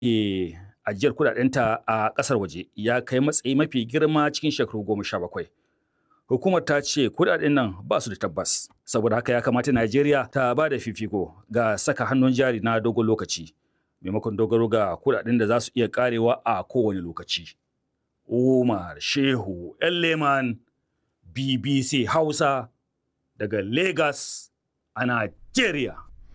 ke ajiyar kudadenta a kasar waje ya kai matsayi mafi girma cikin shekaru goma sha bakwai. Hukumar ta ce kudaden nan ba su da tabbas, saboda haka ya kamata Najeriya ta ba da fifiko ga saka hannun jari na dogon lokaci, maimakon dogaro ga kudaden da za su iya karewa a kowane lokaci. Umar Shehu Leman BBC Hausa daga Lagos a Najeriya.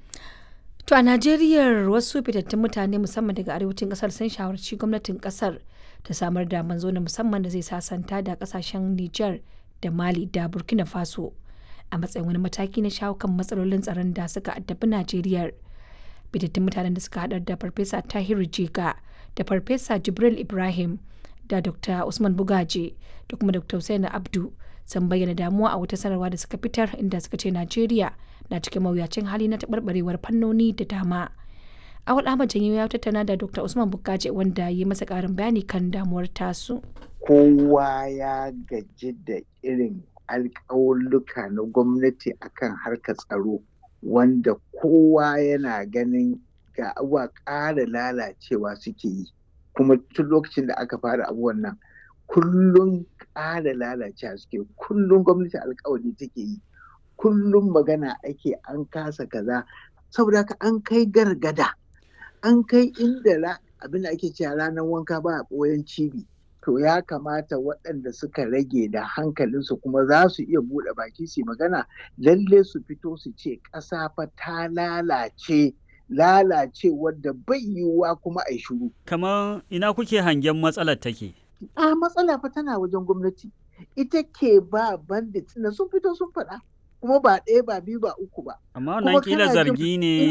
To a Najeriya wasu fitattun mutane musamman daga arewacin kasar sun shawarci gwamnatin kasar ta samar da manzo na musamman da zai sasanta da kasashen Nijar da Mali da Burkina Faso a matsayin wani mataki na shawo kan matsalolin tsaron da suka addabi Najeriya. Fitattun mutanen da suka haɗar da Farfesa Tahiru Jega da Farfesa Jibril Ibrahim da Dr. Usman Bugaje da kuma Dr. Hussein Abdu sun bayyana damuwa a wata sanarwa da suka fitar inda suka ce Najeriya na cikin mawuyacin hali na taɓarɓarewar fannoni da dama. Awal Ahmad Janyo ya tattauna da Dr. Usman Bugaje wanda ya yi masa ƙarin bayani kan damuwar tasu. Kowa ya gaji da irin alƙawulluka na gwamnati akan harkar tsaro wanda kowa yana ganin ga abuwa ƙara lalacewa suke yi. Kuma tun lokacin da aka fara abubuwan nan kullum ƙara lalacewa suke kullum gwamnati alkawari take yi kullum magana ake an kasa kaza saboda haka an kai gargada an kai inda abin da ake cewa ranar wanka ba a ɓoyen cibi to ya kamata waɗanda suka rage da hankalinsu kuma za su iya buɗe baki su magana lalle su fito su ce ƙasa fa ta lalace lalace wadda bai yiwuwa kuma a shuru. kamar ina kuke hangen matsalar take a matsala fa tana wajen gwamnati ita ke ba bandit na sun fito sun faɗa kuma ba ɗaya ba biyu ba uku ba amma wannan kila zargi ne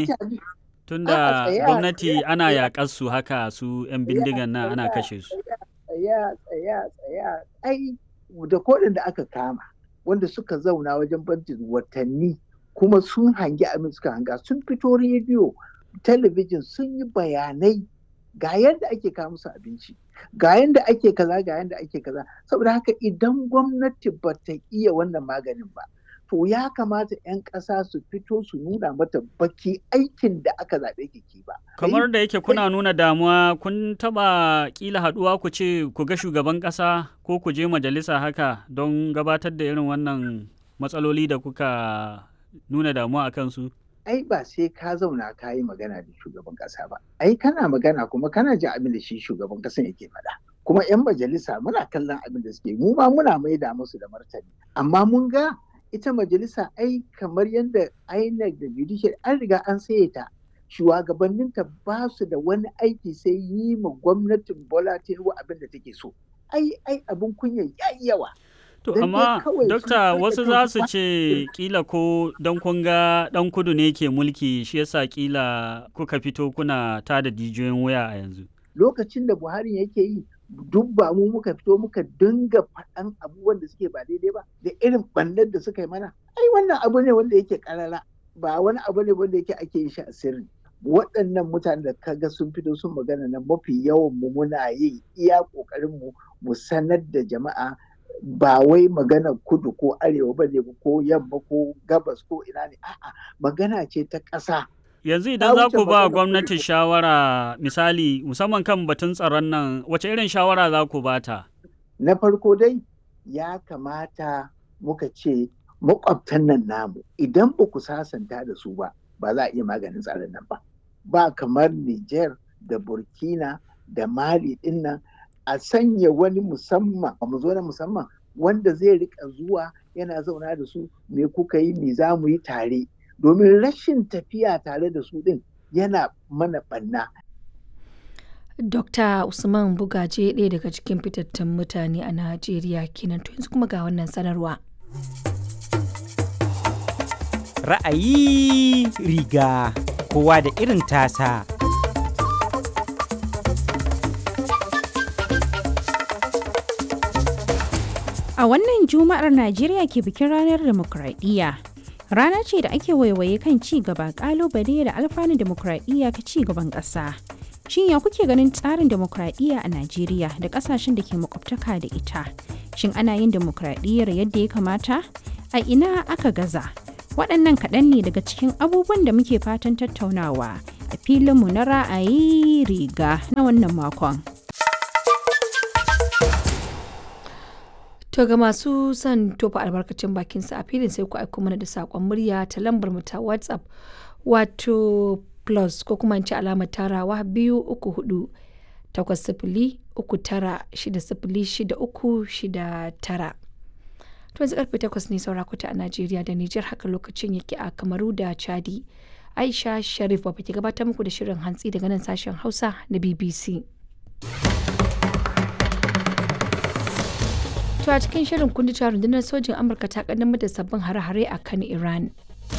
tunda gwamnati ana yaƙar su haka su 'yan bindigan nan ana kashe su tsaya tsaya tsaya ai da kodin da aka kama wanda suka zauna wajen bandit watanni kuma sun hangi abin suka hanga sun fito rediyo talabijin sun yi bayanai ga yadda ake kawo musu abinci ga yadda ake kaza ga yadda ake kaza saboda haka idan gwamnati ba ta iya wannan maganin ba to ya kamata 'yan ƙasa su fito su nuna mata baki aikin da aka zaɓe ki ba. kamar da yake kuna nuna damuwa kun taɓa ƙila haɗuwa ku ce ku ga shugaban ƙasa ko ku je majalisa haka don gabatar da irin wannan matsaloli da kuka nuna damuwa a kansu. ai ba sai ka zauna ka yi magana da shugaban kasa ba ai kana magana kuma kana jin abin da shi shugaban kasan yake faɗa kuma yan majalisa muna kallon abin da suke mu ma muna maida musu da martani amma mun ga ita majalisa ai kamar yadda INEC da judicial an riga an saye ta shugabanninta ba su da wani aiki sai yi ma gwamnatin Bola Tinubu abin da take so ai ai abin kunya yayi yawa To amma dokta wasu za su ce kila ko don kun ga dan kudu ne ke mulki shi yasa kila kuka fito kuna tada jijiyoyin wuya a yanzu. Lokacin da Buhari yake yi duk ba mu muka fito muka dinga faɗan abubuwan da suke ba daidai ba da irin ɓannar da suka yi mana. Ai wannan abu ne wanda yake karara ba wani abu ne wanda yake ake yin shi a sirri. Waɗannan mutanen da kaga sun fito sun magana na mafi yawan mu muna yin iya ƙoƙarin mu mu sanar da jama'a ba wai magana kudu ko arewa ba ne ko yamma ko gabas ko ina ne a'a magana ce ta ƙasa yanzu idan za ku ba gwamnati shawara misali musamman kan batun tsaron nan wace irin shawara za ku bata na farko dai ya kamata muka ce makwabtan nan namu idan ba ku sasanta da su ba ba za a iya maganin tsaron nan ba ba kamar Niger da Burkina da Mali din nan a sanya wani musamman mu zo na musamman wanda zai rika zuwa yana zauna da su me kuka yi me za mu yi tare domin rashin tafiya tare da su din yana mana banna. Dokta Usman Bugaje ɗaya daga cikin fitattun mutane a Najeriya kenan to yanzu kuma ga wannan sanarwa. Ra'ayi riga kowa da irin tasa. A wannan Juma'ar Najeriya ke bikin ranar demokradiyya. Rana ce da ake waiwaye kan ci gaba kalubale da alfanun demokradiyya ka ci gaban ƙasa. Shin ya kuke ganin tsarin demokradiyya a Najeriya da ƙasashen da ke makwabtaka da ita? Shin ana yin demokradiyyar yadda ya kamata? A ina aka gaza? Waɗannan kaɗan ne daga cikin abubuwan da muke fatan tattaunawa a filinmu na ra'ayi riga na wannan makon. To ga masu son tofa albarkacin bakinsa a filin sai ku aiko mana da saƙon murya ta lambar mu ta WhatsApp wato plus ko kuma ci alamar tarawa biyu uku hudu takwas sifili uku tara shida sifili shida uku shida tara. To yanzu karfe takwas ne saura kuta a Najeriya da Nijar haka lokacin yake a Kamaru da Chadi. Aisha Sharif ba ke gabatar muku da shirin hantsi daga nan sashen Hausa na BBC. To a cikin shirin kundi cewa rundunar sojin Amurka ta kaddamar da sabbin hare-hare a kan Iran.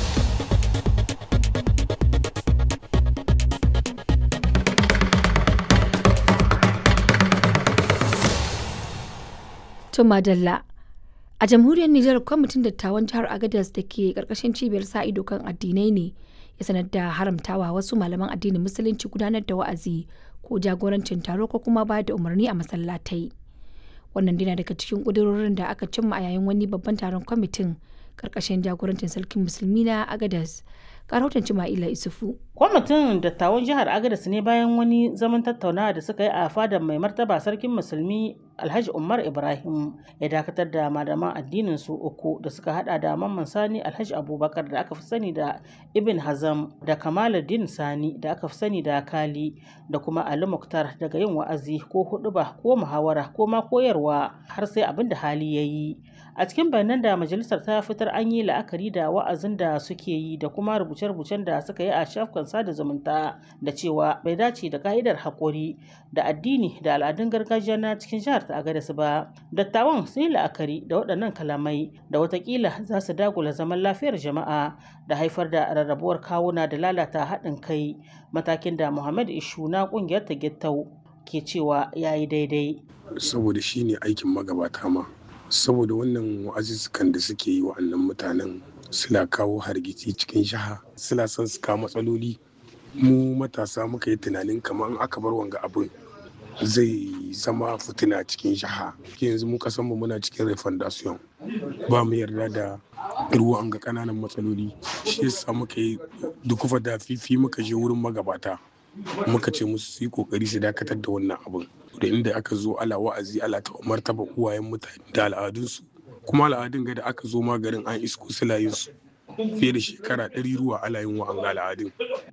To Madalla. A jamhuriyar Nijar kwamitin dattawan jihar Agadez da ke karkashin cibiyar sa ido kan addinai ne ya sanar da haramtawa wasu malaman addinin musulunci gudanar da wa'azi ko jagorancin taro ko kuma ba da umarni a masallatai. Wannan dina daga cikin ƙudurorin da aka cimma a yayin wani babban taron kwamitin karkashin jagorancin sarkin musulmi na Agadez. Karautan Cima'ila Isufu. Kwamitin dattawan jihar Agadez ne bayan wani zaman tattaunawa da suka yi a fadar mai martaba sarkin musulmi Alhaji Umar Ibrahim ya dakatar da malaman addinin su uku da suka hada da Mamman Sani Alhaji Abubakar da aka fi sani da Ibn Hazam da Kamaluddin Sani da aka fi sani da Kali da kuma Ali Muktar daga yin wa'azi ko huɗuba ko muhawara ko ma koyarwa har sai abin da hali ya yi. A cikin bayanan da majalisar ta fitar an yi la'akari da wa'azin da suke yi da kuma rubuce-rubucen da suka yi a shafukan sada zumunta da cewa bai dace da ka'idar haƙuri da addini da al'adun gargajiya na cikin jihar ta Agadez ba. Dattawan sun yi la'akari da waɗannan kalamai da watakila za su dagula zaman lafiyar jama'a da haifar da rarrabuwar kawuna da lalata haɗin kai matakin da Muhammad Ishu na ƙungiyar ta Gittau ke cewa ya yi daidai. Saboda shi ne aikin magabata ma. Saboda wannan wa'azuzzukan da suke yi wa'annan mutanen suna kawo hargitsi cikin jiha suna son su kawo matsaloli mu matasa muka yi tunanin kamar aka bar wanga abin zai zama fitina cikin jiha yanzu mu kasanmu muna cikin refondation ba mu yarda da ruwan ga kananan matsaloli shi yasa muka yi dukufa da fifi muka je wurin magabata muka ce musu su yi kokari su dakatar da wannan abin da inda aka zo ala wa'azi ala ta martaba uwayen mutane da al'adunsu kuma al'adun ga da aka zo maganin an isko su fiye da shekara ɗari ruwa ala yin wa'an al'adun